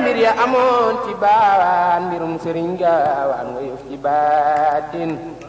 mbir ya amoon ci baawaan mbirum sëriñ gaawaan nga yëf ci baatin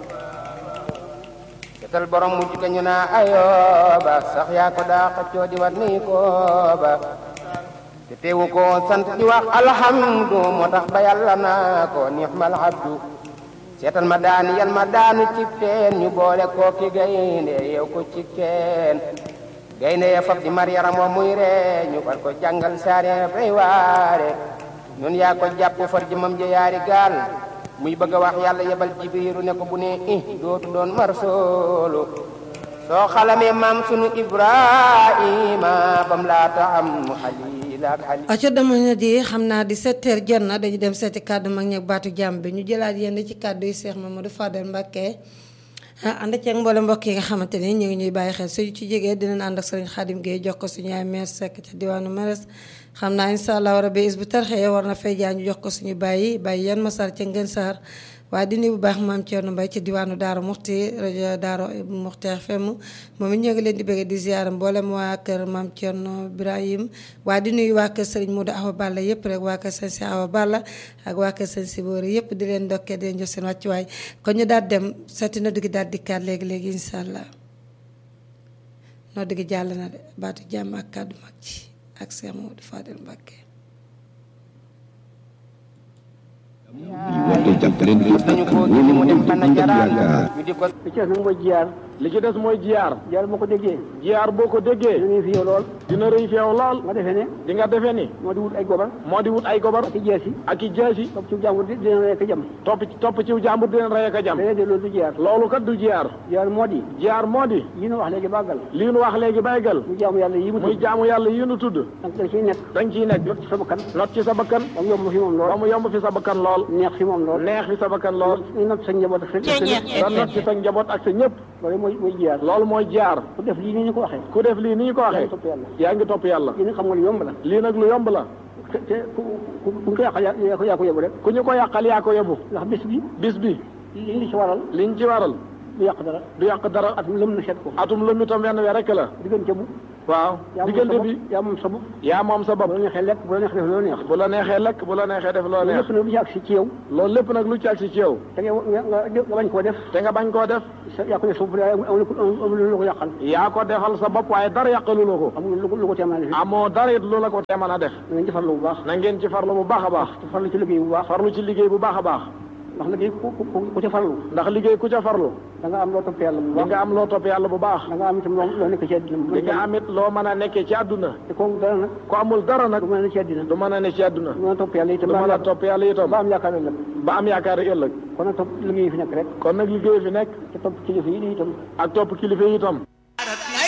setal borom mujj ka ñu naa ayooba sax yaa ko daa xëccoo di wat nii kooba te teewu ko sant di wax alhamdu moo tax ba yàlla naa ko nixmal abdu seetal ma daani yal ma daanu ci teen ñu boole koo ki gaynde yow ko ci teen gaynde ya fab di mar yaram wa muy ree ñu far ko jàngal saare fay waare ñun yaa ko jàpp far jëmam ja yaari gaal muy bëgg a wax yàlla yebal jibiru ne ko bu ne i dootu doon mar soolu soo xalamee maam sunu ibrahima bam laata am xalil ak xalil aco dama na di xam naa di sept heures jot na dañu dem seeti kàddu mag ñeeg baatu jàmm bi ñu jëlaat yenn ci kàddu yi Cheikh Mamadou Fadel Mbacké ah ànd ceeg mboole mbokk yi nga xamante ni ñu ngi ñuy bàyyi xel suñu ci jegee dinañ ànd ak sëriñ Xaadim Gueye jox ko suñu ay meer sekk ca diwaanu Meres xam naa incha allah rabbi is bu tarxee war na fay jaa ñu jox ko suñu bàyyi bàyyi yan masar ca ngeen saar waaye di nuyu bu baax maam Thierno Mbaye ci diwaanu Daara Muxti rajo Daara Muxti FM moom it ñoo ngi leen di bëgg di ziar mboolem waa kër maam Thierno Ibrahim waaye di nuyu waa kër Serigne Modou Awa Balla yëpp rek waa kër Sëñ Si Awa Balla ak waa kër Sëñ Si Boori yëpp di leen ndokkee di leen jox seen wàccuwaay kon ñu daal dem seeti na duggi daal dikkaat léegi léegi incha allah noo duggi jàll na de baatu jàmm ak kàddu mag ci ak Cheikh Modou Fadel Mbacké woote jàppale dañu ko gis mu dem bana jaraan ñu di ko li ci des nag mooy jiyaar li ci des mooy jiyaar jiyaar boo ko déggee jiyaar boo ko déggee dinañu fi yow lool dina rëy fi yow lool nga defee ne di nga defee ni moo di wut ay gobar moo di wut ay gobar ak i jeesi ak i jeesi topp ci jàmbur di dina rek jam topp topp ci jàmbur di leen rey ak a jam léeg-léeg loolu du jiyaar loolu kat du jiyaar jiyaar moo di jiyaar moo di yi nu wax léegi bàggal lii nu wax léegi baygal mu jaamu yàlla yi mu muy tudd jaamu yàlla yi nu tudd da nga ciy nekk dañ ciy nekk lot ci sa bakkan not ci sa bakkan ba mu yomb fi moom ba lool mu yomb fi sa bakkan lool neex fi moom lool neex fi sa bakkan lool ñu not sa njaboot ak sa da not ci sa njaboot ak sa ñëpp loolu mooy mooy jiyaar loolu mooy jiyaar ku def lii ni ñu ko waxee ku def lii ni ñu ko yaa ngi waxee topp yàlla yaa ngi topp yàlla yéen xam nga lu yomb la lii nag lu yomb la te te ku ku ku ñu ko yàqal yaa yaa ko yaa ko yóbbu rek ku ñu ko yàqal yaa ko yóbbu ndax bis bi bis bi li li ci waral liñ ci waral du yàq dara du yàq dara at mu lëm na seet ko atum lëmmi tam wenn we rek la diggante bu waaw yaa moom sa diggante bopp bi yaa moom sa bopp yaa moom sa bopp bu la neexee lekk bu la neexee def loo neex bu la neexee lekk bu la neexee def loo loolu neex lépp nag lu ci agsi ci yow loolu lépp nag lu ci agsi ci yow te nga nga nga bañ koo def te nga bañ koo def sa yaa ko def sa bopp amul amul lu ko yàqal yaa ko defal sa bopp waaye dara yàqalu la ko amul lu ko lu ko teemal def amoo dara it lu la ko te mën a def da ngeen ci farlu bu baax na ngeen ci farlu bu baax a baax te farlu ci liggéey bu baax farlu ci liggéey bu baax a baax ndax liggéey ku ku ku ci farlu ndax liggéey ku ca farlu da nga am loo topp yàlla bu di baax nga am loo topp yàlla bu baax da nga am itam loo loo nekk ci àddina di nga am it loo mën a nekkee ci àdduna te kooku dara nag ku amul dara nag du mën a ne ci àddina du mën a ne ci àdduna du mën a topp yàlla itam du ba am mën a yaakaar- topp yàlla itam ba am yaakaar ëllëg ba am yaakaar ëllëg kon nag topp liggéey fi nekk rek kon nag liggéey fi nekk te topp kilifa yi di itam ak topp kilifa yi itam